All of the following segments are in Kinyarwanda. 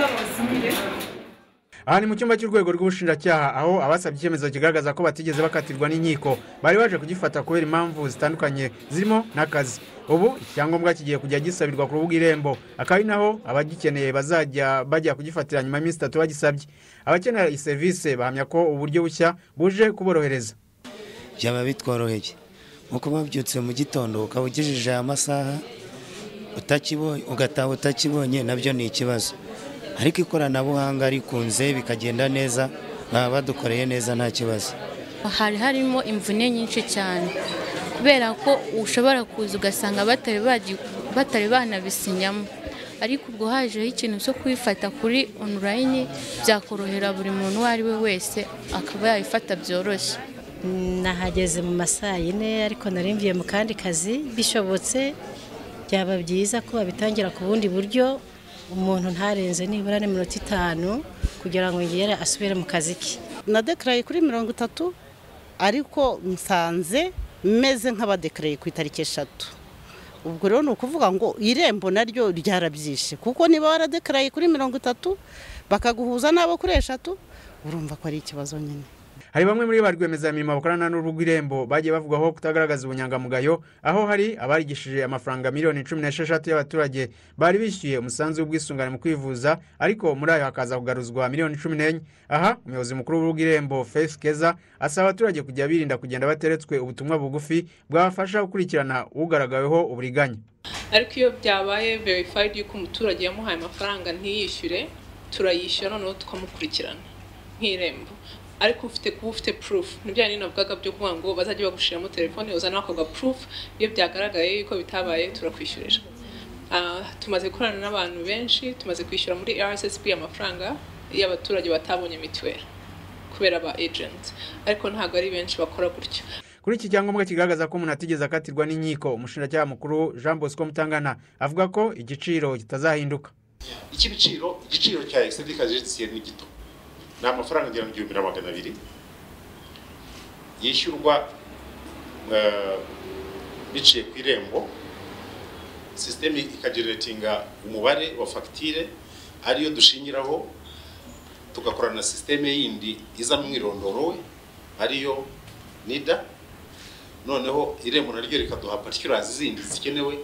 abazimire aha ni mu cyumba cy'urwego rw'ubushinjacyaha aho abasabye icyemezo kigaragaza ko batigeze bakatirwa n'inkiko bari baje kugifata kubera impamvu zitandukanye zirimo n'akazi ubu icyangombwa kigiye kujya gisabirwa ku rubuga irembo akaba ari naho abagikeneye bazajya bajya kugifatira nyuma y'iminsi itatu bagisabye abakenera iyi serivisi bahamya ko uburyo bushya buje kuborohereza byaba bitworoheye nko kuba wabyutse mu gitondo ukaba ugejeje aya masaha utakibonye ugataha utakibonye nabyo ni ikibazo ariko ikoranabuhanga rikunze bikagenda neza baba badukoreye neza nta kibazo hari harimo imvune nyinshi cyane kubera ko ushobora kuza ugasanga batari bagi- batari banabisinyamo ariko ubwo hajeho ikintu cyo kubifata kuri onulayini byakorohera buri muntu uwo ari we wese akaba yabifata byoroshye nahageze mu masaa yine ariko nari mvuye mu kandi kazi bishobotse byaba byiza ko babitangira ku bundi buryo umuntu ntarenze nibura n'iminota itanu kugira ngo yongere asubire mu kazi ke nadekaraye kuri mirongo itatu ariko nsanze meze nk'abadekaraye ku itariki eshatu ubwo rero ni ukuvuga ngo irembo naryo ryarabyishe kuko niba waradekaraye kuri mirongo itatu bakaguhuza n'abo kuri eshatu urumva ko ari ikibazo nyine hari bamwe muri ba rwiyemezamirimo bakorana n'urubuga irembo bagiye bavugwaho kutagaragaza ubunyangamugayo aho hari abarigishije amafaranga miliyoni cumi n'esheshatu y'abaturage bari bishyuye umusanzu w'ubwisungane mu kwivuza ariko muri ayo hakaza kugaruzwa miliyoni cumi n'enye aha umuyobozi mukuru w'urubuga irembo Faith keza asaba abaturage kujya birinda kugenda bateretswe ubutumwa bugufi bwabafasha gukurikirana ugaragaweho uburiganya ariko iyo byabaye verifayidi y'uko umuturage yamuhaye amafaranga ntiyishyure turayishyura noneho tukamukurikirana nk'irembo ariko ufite kuba ufite purufu nibyo yani navugaga byo kuvuga ngo bazajya bagushiramo telefone uzane ako gapurufu iyo byagaragaye yuko bitabaye turakwishyurira Ah, tumaze gukorana n'abantu benshi tumaze kwishyura muri rssb amafaranga y'abaturage batabonye mituweli kubera aba ejenti ariko ntabwo ari benshi bakora gutyo kuri iki cyangombwa kigaragaza ko umuntu atigeze akatirwa n'inkiko umushinjacyaha mukuru jean bosco mutangana avuga ko igiciro kitazahinduka icy'ibiciro igiciro cya egisedi kajegisiye ni gito ni amafaranga agera mu gihumbi na magana abiri yishyurwa eh, biciye ku irembo sisiteme ikageneratinga umubare wa fagitire ariyo dushingiraho tugakorana na sisiteme yindi izana umwirondoro we ariyo nida noneho irembo naryo rikaduha particularzi zindi zikenewe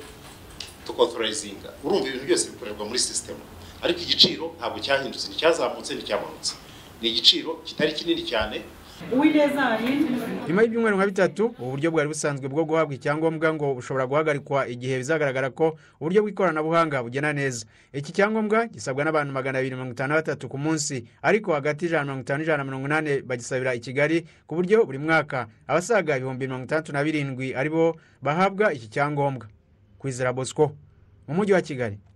tukotorayizinga urumva ibintu byose bikorerwa muri sisitemu ariko igiciro ntabwo cyahindutse nticyazamutse nticyamanutse ni igiciro kitari kinini cyane uwineza yindi nyuma y'ibyumweru nka bitatu ubu buryo bwari busanzwe bwo guhabwa icyangombwa ngo bushobora guhagarikwa igihe bizagaragara ko uburyo bw'ikoranabuhanga bugena neza iki cyangombwa gisabwa n'abantu magana abiri mirongo itanu na batatu ku munsi ariko hagati y'ijana na mirongo itanu n'ijana na mirongo inani bagisabira i kigali ku buryo buri mwaka abasaga ibihumbi mirongo itandatu na birindwi aribo bahabwa iki cyangombwa kwizera bosco mu mujyi wa kigali